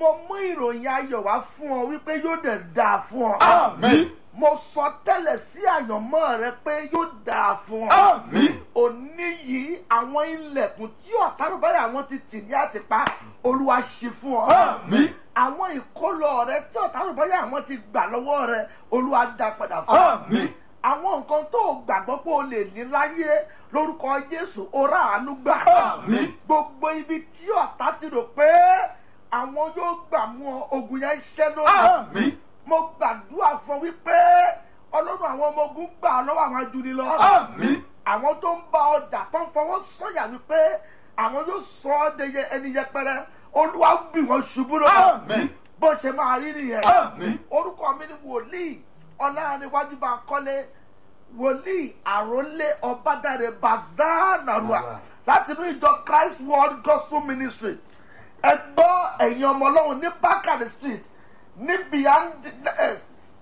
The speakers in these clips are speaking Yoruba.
mo mú ìròyìn ayọ̀ wá fún ọ wípé yóò dẹ̀ dáa fún ọ. Àmín. mo sọ tẹ́lẹ̀ sí àyànmọ́ rẹ pé yóò dáa fún ọ. Àmín. òní yìí àwọn ilẹ̀kùn tí ọ̀tárùbáyà àwọn ti tì ní àtìpá olúwa ṣe fún ọ. Àmín. àwọn ìkólọ rẹ tí ọ̀tárùbáyà àwọn ti gbà lọ́wọ́ rẹ olúwa dá padà fún ọ. Àmín. àwọn nǹkan tó o gbàgbọ́ pé o lè ní láyé lórúkọ jésù ó rà àánú gbà. Àmín. gbogbo ibi tí ọ̀tá ti rò pé àwọn yóò gbà mú ọ ogun yẹn ṣẹ́ lónìí Àmín. mo gbàdúrà fún wípé ọlọ́run àwọn ọmọ ogun gbà ọ́ lọ́wọ́ àwọn ajúnilọ́. Àmín. àwọn tó ń bá ọjà tó ń fọwọ́ sọ̀yà wípé àwọn yóò sọ ọ́ de yẹ- ẹni yẹpẹrẹ olúwa gbì wọ́n ṣubú lọ́wọ́. Àmín. bó ṣe máa rí nìyẹn. Àmín. orúkọ mi ni wòlíì ọlọ́runwájú bá kọ́lé wòlíì àrólé ọbádàrẹ bazanarua Àwa. láti inú ìjọ christ world gospel ministry ẹ gbọ́ ẹ̀yin ọmọ ọlọ́run ní bákàrẹ̀ street ní beyond eh,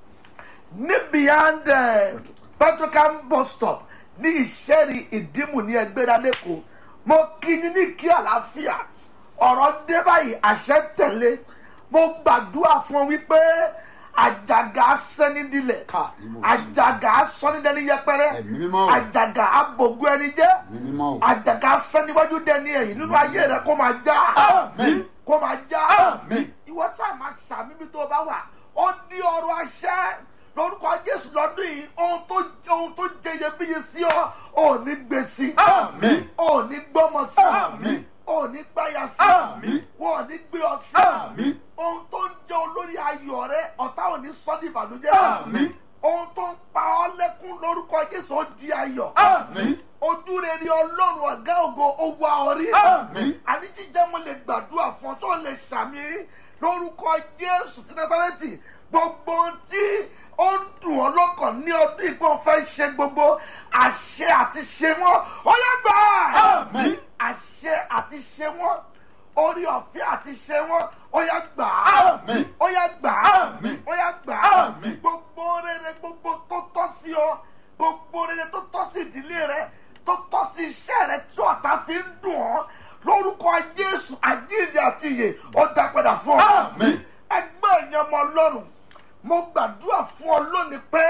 ní beyond eh, petrocam bus stop ní ìṣẹ́rí ìdímù ní ẹgbẹ́ra lẹ́kọ̀ọ́ mo kí yín ní kí àlàáfíà ọ̀rọ̀ dé báyìí àṣẹ tẹ̀lé mo gbàdúrà fún ọ wípé àjàgà sẹ́nidilẹ̀ Ká, ìmọ̀ sí. àjàgà sọ́nidẹ́ni yẹpẹrẹ Ẹ̀mí mímọ́ o. àjàgà abògùn ẹni jẹ́ Ẹ̀mí mímọ́ o. àjàgà sẹ́niwájú dẹni ẹ̀yìn nínú ayé rẹ kó máa já Àmín. kó máa já Àmín. ìwọ sáà máa ṣàmì bí tó o bá wà ó ní ọrọ̀ àṣẹ lórúkọ jésù lọ́dún yìí ohun tó ohun tó jẹ iyebíye sí ọ ò ní gbé sí Àmín. ò ní gbọ́mọ sí Àmín. ò ní gbáya sí Àmín. wọn ò ní gbé ọ sí Àmín. ohun tó ń jẹ olórí ayọ̀ rẹ ọ̀tá ò ní sọ́ di ìbànújẹ́ Àmín. ohun tó ń pa ọ́ lẹ́kún lórúkọ jésù ó di ayọ̀ Àmín. ojú rere ọlọ́run ọ̀gá ògo owó ọrí. Àmín. àní jíjẹ́ mo lè gbàdúrà fún ọ tó lè ṣàmì lórúkọ jésù ti násárẹ́tì gbogbo ohun tí ó ń dùn ọ́ lọ́kàn ní ọdún ìgbọ́n fẹ́ ṣe gbogbo àṣẹ àti ṣe wọ́n ó yẹ gbà á. Àmín. àṣẹ àti ṣe wọ́n orí ọ̀fẹ́ àti ṣe wọ́n ó yẹ gbà á. Àmín. ó yẹ gbà á. Àmín. ó yẹ gbà á. Àmín. gbogbo rere gbogbo tó tọ́ sí ọ gbogbo rere tó tọ́ sí ìdílé rẹ tó tọ́ sí iṣẹ́ rẹ tí ọ̀tá fi ń dùn ọ́ lórúkọ jésù àjíǹde àti ìyè ó dá padà fún ọ. Àmín. ẹgbẹ́ ìyẹn ọmọ ọlọ́run mo gbàdúrà fún ọ lónìí pé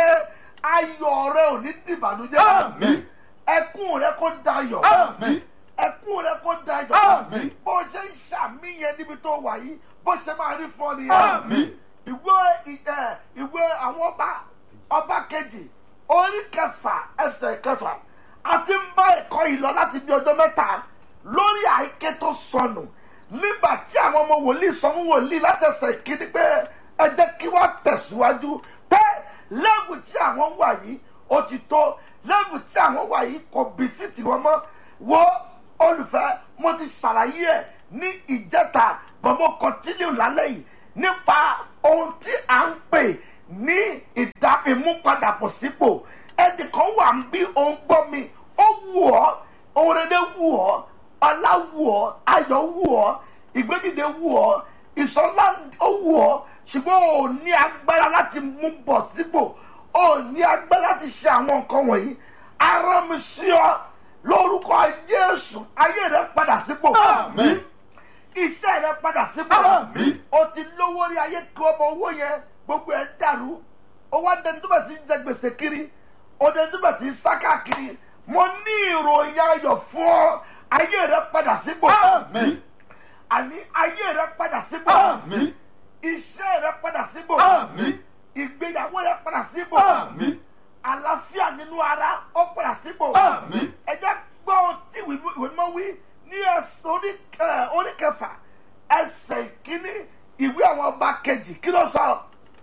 ayọ̀ rẹ ò ní dìbànújẹ́. Àmín. ẹkún rẹ kó dayọ̀. Àmín. ẹkún rẹ kó dayọ̀. Àmín. bó ṣe ń ṣàmìyàn níbi tó wà yìí bó ṣe máa rí fún ọ nìyẹn Àmín. ìwé ì- ẹ, ìwé àwọn ọba ọba kejì orí kẹfà ẹsẹ̀ kẹfà àti ń bá ẹ̀kọ́ yìí lọ láti bí ọjọ́ mẹ́ta lórí àìké tó sọnù nígbà tí àwọn ọmọ wòlíì sọ fún wòlíì láti ẹsẹ̀ kíní pé ẹ jẹ́ kí wọ́n tẹ̀síwájú pé lẹ́bù tí àwọn wà yìí ó ti tó lẹ́bù tí àwọn wà yìí kò bí fìtì wọn mọ́ wo olùfẹ́ mo ti ṣàlàyé ẹ̀ ní ìjẹta but mo continue lálẹ́ yìí nípa ohun tí à ń pè ní ìdá ìmúpadàbọ̀ sípò ẹnìkan wà ń bí òun gbọ́ mi ó wù ọ́ ohun rere wù ọ́ ọlá wù ọ́ ayọ̀ wù ọ́ ìgbédìde wù ọ́ ìsọlá ó wù ọ́ ṣùgbọ́n ò ní agbára láti mú bọ̀ sípò ò ní agbára láti ṣe àwọn nǹkan wọ̀nyí ara mi sí ọ lórúkọ jésù ayé rẹ padà sípò Àmín. iṣẹ́ rẹ padà sípò Àmín. o ti lówó rí ayé kí ọmọ owó yẹn gbogbo ẹ dàrú o wá dẹni tó bẹ̀ sí jẹ gbèsè kiri o dẹni tó bẹ̀ sí sáká kiri mo ní ìròyìn ayọ̀ fún ọ ayé rẹ padà sípò Àmín. àní ayé rẹ padà sípò Àmín. iṣẹ́ rẹ padà sípò Àmín. ìgbéyàwó rẹ padà sípò Àmín. àlàáfíà nínú ara ó padà sípò Àmín. ẹ jẹ́ gbọ́ ohun tí ìwé ìwé mọ́ wí ní ẹsẹ̀ orí ẹ, orí kẹfà ẹsẹ̀ ìkíní ìwé àwọn ọba kejì kí ló sọ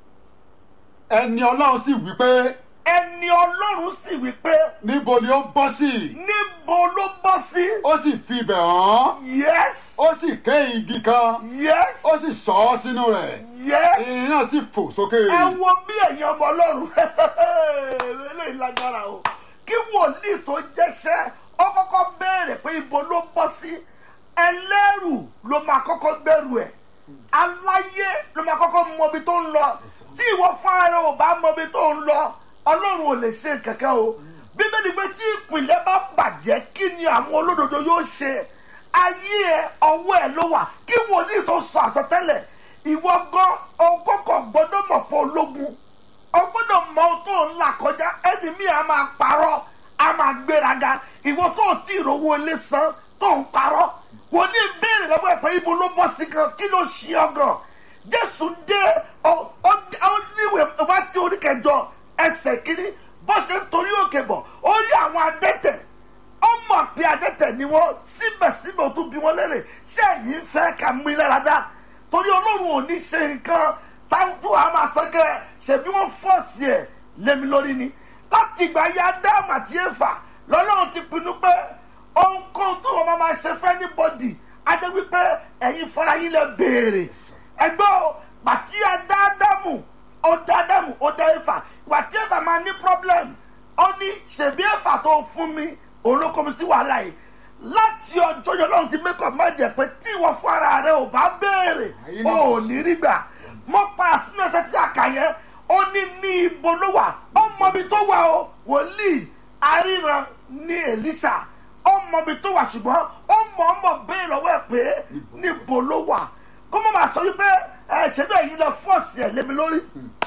Ẹni Ọlọ́run sì wí pé ẹni ọlọ́run sì wí pé níbo ni ó bọ́ sí? níbo ló bọ́ sí Ó sì fi ibẹ̀ hàn. yes Ó sì ké igi kan. yes Ó sì sọ ọ́ sínú rẹ̀. yes Irin náà sì fò sókè. ẹ wo bí ẹ̀yin ọmọ ọlọ́run eléyìí lágbára o kí wòlíì tó jẹ́sẹ́ ó kọ́kọ́ béèrè pé ibo ló bọ́ sí ẹlẹ́rù ló máa kọ́kọ́ gbẹ́rù ẹ̀ aláyé ló máa kọ́kọ́ mọ ibi tó ń lọ tí ìwọ fúnra rẹ ò bá mọ ibi tó ń lọ ọlọ́run ò lè ṣe kankan o bíbélì pé tí ìpìlẹ̀ bá bàjẹ́ kí ni àwọn olódodo yóò ṣe ayé ẹ ọwọ́ ẹ ló wà kí wòlíì tó sọ àsọtẹ́lẹ̀ ìwọ gan ọgọ́kọ̀ gbọ́dọ̀ mọ̀ pé ológun ọgbọ́dọ̀ mọ ohun tó ń là kọjá ẹni mi à máa parọ́ a máa gbéraga ìwọ tó o tí ì rówó ilé san tó ń parọ́ wọ́n ní ìbéèrè lọ́wọ́ ẹ̀ pé ibo ló bọ́ sí gan kí ló ṣe ọ gan jésù dé ọ ọ ọ níwèé wá tí orí kẹjọ ẹsẹ̀ kínní bó ṣe ń torí òkè bọ̀ ó rí àwọn adẹ́tẹ̀ ó mọ̀ pé adẹ́tẹ̀ ni wọ́n síbẹ̀síbẹ̀ ó tún bí wọ́n lérè ṣé ẹ̀yin ń fẹ́ ká mú ilé rádá torí ọlọ́run ò ní ṣe nǹkan táwọn àmà sọ́kẹ́ ṣèbí wọ́n fọ́ọ̀sì ẹ̀ lémi lórí ni láti ìgbà yá dáàmù àti ẹ̀fà lọ́lọ́run ti pinnu pé ohunkóhun tó wọn máa ṣe fẹ́ ní bọ́dì á jẹ́ wípé ẹ̀yin fara yín lẹ béèrè ẹgbẹ́ o bàtí adáàdámù ó dá ádámù ó dá ẹ̀fà ìgbà tí ẹ̀fà máa ní problem ó ní ṣèbí ẹ̀fà tó fún mi òun ló kọ́ mi sí wàhálà yìí láti ọjọ́ yẹn lọ́run ti mẹ́kọ̀ má jẹ́ pé tí ìwọ fún ara rẹ ò bá béèrè ó ò ní rí gbà mọ́ para sínú ẹsẹ̀ tí a kà yẹn ó ní ní ibo ló wà ó mọ ibi tó wà o wòlíì aríran ní Èlíṣà ó mọ ibi tó wà ṣùgbọ́n ó mọ̀ ọ́ mọ̀ béèrè lọ́wọ́ ẹ̀ pé níbo ló wà kó mọ̀ máa sọ wípé ẹ̀ ṣẹ́bí ẹ̀yin lẹ fọ́ọ̀sì ẹ̀ lémi lórí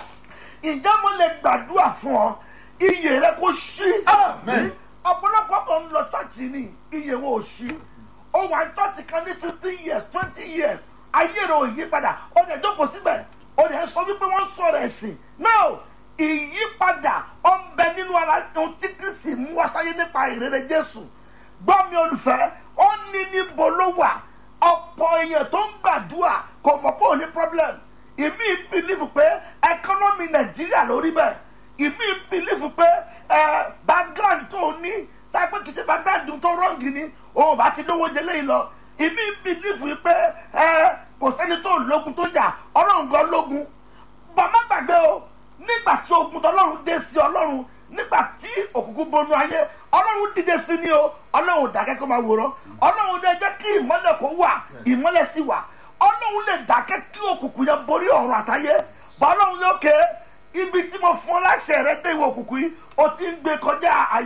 ǹjẹ́ mo lè gbàdúrà fún ọ iyè rẹ kó ṣí Amen. ọ̀pọ̀lọpọ̀ kan ń lọ chọ́ọ̀chì ni iye wọn ò ṣí ó wà ní chọ́ọ̀chì kan ní fifteen years twenty years ayé rẹ̀ ò yí padà ó dẹ̀ jókòó síbẹ̀ ó dẹ̀ sọ wípé wọ́n ń sọ̀rọ̀ ẹ̀sìn náà ìyípadà ó ń bẹ nínú ara ohun tí kristi mú wá sáyé nípa ìrere jésù gbọ́ mi olùfẹ́ ó ní níbo ló wà ọ̀pọ̀ èèyàn tó ń gbàdúrà kò mọ̀ pé ò ní problem ìmí bìlífù pé ẹkọ́nọ́mì nàìjíríà lórí bẹ́ẹ̀ ìmí bìlífù pé ẹ background tó ní tápẹ́ kìí ṣe background tó rọ́ǹgì ni òun bá ti lówó jẹ lẹ́yìn lọ ìmí bìlífù pé ẹ kò sẹ́ni tó lógun tó jà ọlọ́run gan lógun bàmá gbàgbé o nígbà tí ogun tọlọ́run dé sí ọlọ́run nígbà tí òkùnkùn bonú ayé ọlọ́run dìde sí ni o ọlọ́run ò dákẹ́ kó máa wòran ọlọ́run lè jẹ́ kí ìmọ́lẹ̀ kó wà ìmọ́lẹ̀ sì wà ọlọ́run lè dákẹ́ kí òkùnkùn yẹn borí ọ̀run àtayé bọ́ ọlọ́run lókè ibi tí mo fún ọ láṣẹ rẹ dé ìwọ òkùnkùn yìí o ti ń gbé kọjá àyè.